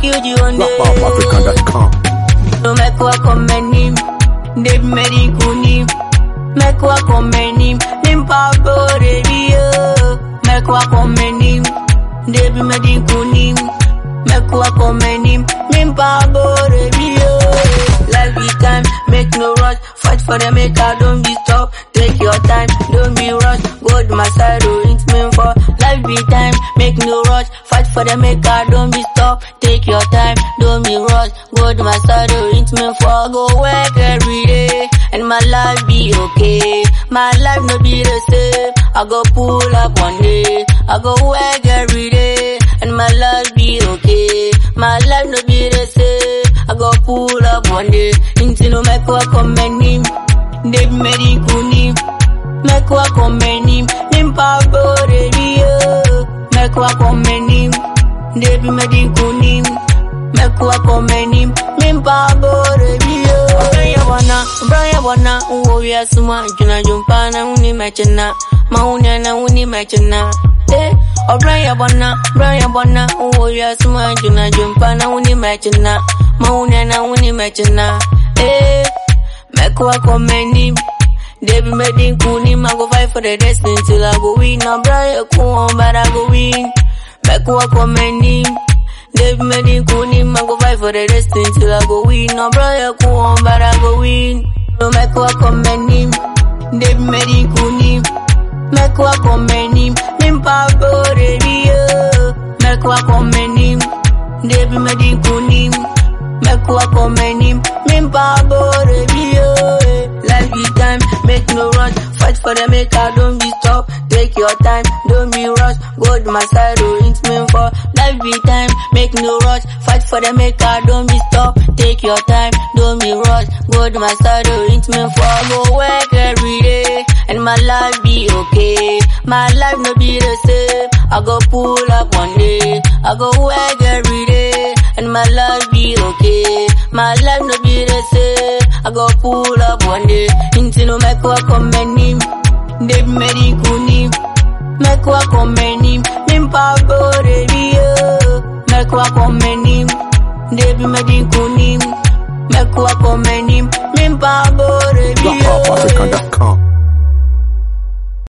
kill you one day. RapAfrican.com. No make wa komenim, Dave Mary kunim. Make wa komenim, Nimpa bore bio. Make wa komenim, Dave Mary kunim. Make wa komenim, Nimpa bore bio. Life be time, make no rush. Fight for the maker, don't be stop. Take your time, don't be rush. Go to my side, oh, it's meant for. Life be time, make no rush. Fight for the maker, don't be stop. Take your time, don't be rush. Go to my side, oh, it's meant for. Go work every day, and my life be okay. My life no be the same. I go pull up one day, I go work every day, and my life be okay. My life no be the same. I go pull up one day, into no make wa commendim. Dave Mary kunim, make wa commendim. Nimpa bore bio, make wa commendim. Dave Mary kunim, make wa commendim. Nimpa bore bio. Braya wana, braya wana, uwo ya suma, juna jumpana uni mechena, mauni na uni mechena. Eh, Obraya bwana, braya bwana, uwo ya suma, juna jumpana uni mechena, mauni na uni mechena. Eh, mekuwa commendim. Debi medin kunim, I go fight for the destiny till I go win. No braya kuon, but I go win. Mekuwa commendim. Debi medin kunim, I go fight for the destiny till I go win. No braya kuon, but I go win. No mekuwa commendim. Debi medin kunim. Mekuwa commendim. Nimpa bore bio. Mekuwa commendim. Debi medin kunim. Mekuwa commendim. Nimpa bore bio. Life be time, make no rush. Fight for the maker, don't be stop. Take your time, don't be rush. Go to my side, oh, it's meant for. Life be time, make no rush. Fight for the maker, don't be stop. Take your time, don't be rush. Go to my side, oh, it's meant for. Go work every day, and my life be okay. My life no be the same. I go pull up one day, I go work every day, and my life be okay. My life no be the same. I go pull up one day, into no make wa commendim. Dave Mary kunim, make wa commendim. Nimpa bore bio, make wa commendim. Dave Mary kunim, make wa commendim. Nimpa bore bio. RapAfrican.com.